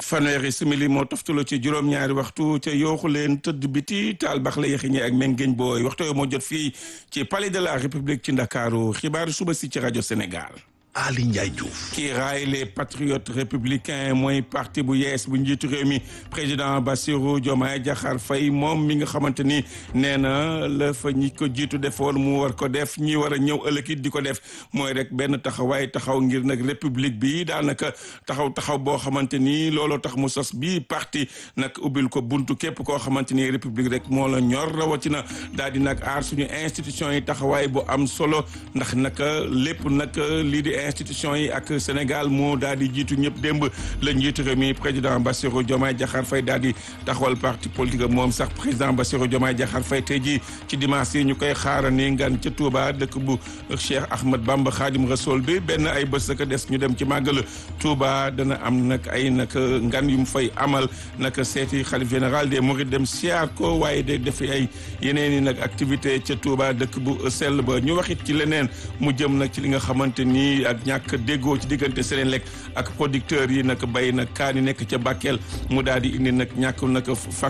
fanweeri simili moo toftaloo ci juróom-ñaari waxtu ca yooxu leen tëdd biti taal bax la yexiñe ak mengeñ booy waxtu yoo moo jot fii ci palais de la république ci ndakaaru xibaaru suba si ci rajo Sénégal. Ali Ndiaye Diouf. kii raay les patriotes républicains mooy parti bu yees bu njiitu réew mi président Bassirou Diomaye Diakhar Faye moom mi nga xamante ni nee na la fa ñi ko jiitu defoon mu war ko def ñi war a ñëw ëllëg it di ko def mooy rek benn taxawaay taxaw ngir nag république bi daanaka taxaw taxaw boo xamante ni looloo tax mu sos bi parti nag ubbil ko buntu képp koo xamante ni république rek moo la ñor rawatina daal di nag aar suñu institution yi taxawaay bu am solo ndax naka lépp nag lii di institution yi ak Sénégal moo daal di jiitu ñëpp démb la njiitu réew mi président Bassirou Diomaye Diakhar Faye daal di taxawal parti politique moom sax président Bassirou Diomaye Diakhar Faye tey jii ci dimanche yi ñu koy xaarani ngan ca Touba dëkk bu Cheikh Ahmad Bamba Khadim Rassoul bi benn ay bés ka des ñu dem ci màggal Touba dana am nag ay nag ngan yu mu fay amal nag seeti xalif général des Mourides dem siyaar ko waaye day def ay yeneen i nag activité ca Touba dëkk bu sell ba ñu waxit ci leneen mu jëm nag ci li nga xamante ni ak ñàkk déggoo ci diggante Senelec ak producteurs yi nag bay nag kaan yi nekk ca Bakel mu daal di indi nag ñàkk nag